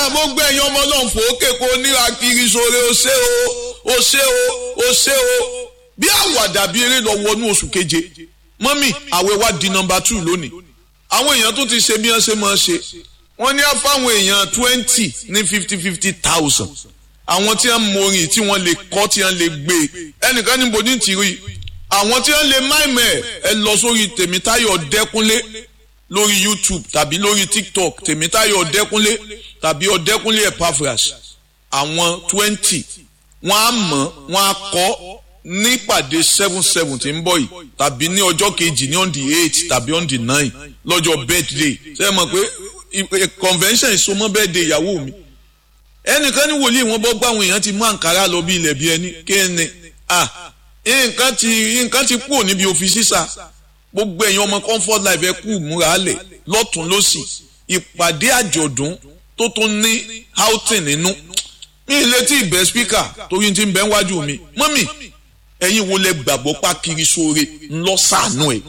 gbogbo ẹ̀yin ọmọ náà fòókè kó níra kiri sóore ó ṣe o ó ṣe o ó ṣe o bí àwàdà bí eré lọ wọnú oṣù keje mọ́mì àwẹ̀ wa di nọmba two lónìí àwọn èèyàn tó ti ṣe bí wọ́n ṣe máa ṣe wọ́n ní fáwọn èèyàn twenty ní fifty fifty thousand àwọn tí wọ́n mọrin tí wọ́n lè kọ́ tí wọ́n lè gbé ẹnìkan níbo ní tìrí àwọn tí wọ́n lè máìmẹ̀ ẹ lọ sórí tèmítáyọ̀ dẹ́kunlé lórí youtube tàbí lórí tiktok tèmítáyọ̀ ọ̀dẹ́kúnlé tàbí ọ̀dẹ́kúnlé epaphras àwọn twenty wọ́n á mọ̀ wọ́n á kọ́ nípàdé seven seven tí ń bọ̀ yìí tàbí ní ọjọ́ kejì ní on the eight tàbí on the nine lọ́jọ́ birthday ṣé ẹ mọ̀ pé convention ìsomọ́ birthday ìyàwó mi ẹnìkan ní wòlíì wọn bọ́ gbáwọn èèyàn ti mú àǹkárá lọ bí ilẹ̀ bí ẹni kéènì ah nǹkan ti nǹkan ti kúrò níbi òfin sísà gbogbo ẹ̀yin ọmọ comfort life ẹ kú múra lẹ̀ lọ́tún lọ́sì ìpàdé àjọ̀dún tó tún ní outing nínú mi ì létí ìbẹ́ speaker torí ti ń bẹ́ wájú mi mọ́mì ẹ̀yin wo lẹ gbàgbọ́ pa kiri sóore ńlọ sànú ẹ̀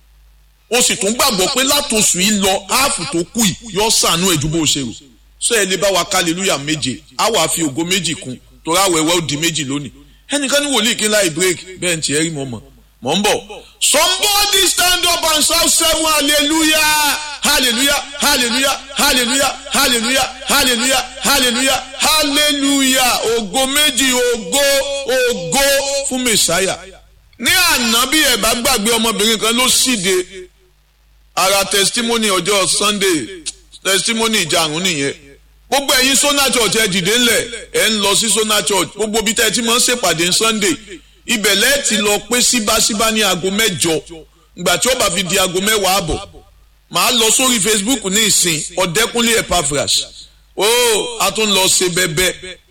o sì tún gbàgbọ́ pé látòsù yìí lọ áàfù tó kù yìí yọ sànú ẹ̀ ju bó ṣe rò sọ ẹ lè bá wa hallelujah méje á wàá fi ògo méjì kún torí àwẹ̀wẹ̀ ó di méjì lónìí ẹnìkan ní wòlíì kí n láì break bẹ́ẹ̀ ń tiẹ̀ rí mọ́ mọ́ mọ̀ ń bọ̀. somebody stand up and shout seven hallelujah hallelujah hallelujah hallelujah hallelujah hallelujah hallelujah hallelujah ògo méjì ògo ògo fún mẹsàáyà. ní àná bí ẹ bá gbàgbé ọmọbìnrin kan ló ṣíde ara testimony ọjọ́ sunday testimony ìjàrún nìyẹn gbogbo ẹ̀yin sona church ẹ dìde ńlẹ̀ ẹ ń lọ sí sona church gbogbo bí tẹ́ ẹ ti máa ń ṣèpàdé sunday ibẹ̀ lẹ́ẹ̀tì lọ pé síbáṣíbá ní aago mẹ́jọ ìgbà tí ó bá fi di aago mẹ́wàá àbọ̀ màá lọ sórí facebook ní ìsìn ọ̀dẹ́kúnlé epaphras ó a tún lọ ṣe bẹ́bẹ́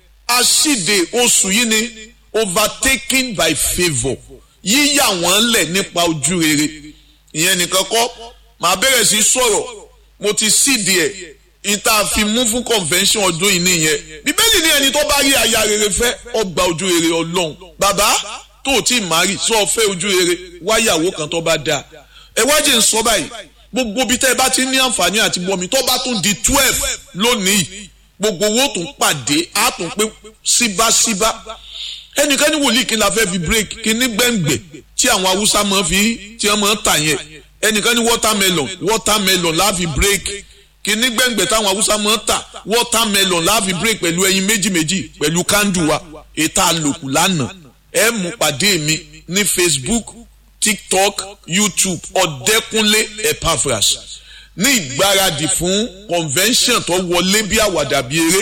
aṣíde oṣù yìí ni overtaken by favour yíyà wọ́n lẹ̀ nípa ojú rere ìyẹn nìkan kọ́ màá bẹ̀rẹ̀ sí sọ̀rọ̀ mo ti síde ẹ̀ ìta fi mú fún convention ọdún yìí nìyẹn bíbélì ní ẹni tó bá rí aya rere fẹ́ ọgbà ojú rere ọlọ́run bàbá tó o tí ì márì sọ fẹ́ ojú rere wáyàwó kan tó bá dáa ẹ wájú ń sọ báyìí gbogbo bí tẹ́ ẹ bá ti ní àǹfààní àti bọ́mi tó bá tún di twelve lónìí gbogbo owó tún pàdé á tún pé síbáṣíbá ẹnìkan ní wòlíì kí n la fẹ́ fi break kí ní gbẹ̀ngbẹ̀ tí àwọn haúsá máa fi tí wọ́n máa tà yẹn ẹnìkan ní watermelon watermelon la fi break kìíní gbẹ̀ngbẹ̀ táwọn haúsá máa ń tà watermelon láàfin break pẹ̀lú ẹyin méjì méjì pẹ̀lú kándù wa ètò àlòkù lánàá ẹ mú pàdé mi ní facebook tiktok youtube ọ̀dẹ́kúnlé epaphras ní ìgbáradì fún convention tó wọlé bí àwàdà bí eré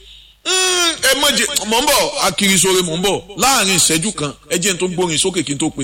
ẹ mọ̀jẹ̀ mọ̀ ń bọ̀ akirisore mọ̀ ń bọ̀ láàrin ìṣẹ́jú kan ẹ jẹ́ n tó gbórin sókè kí n tó pè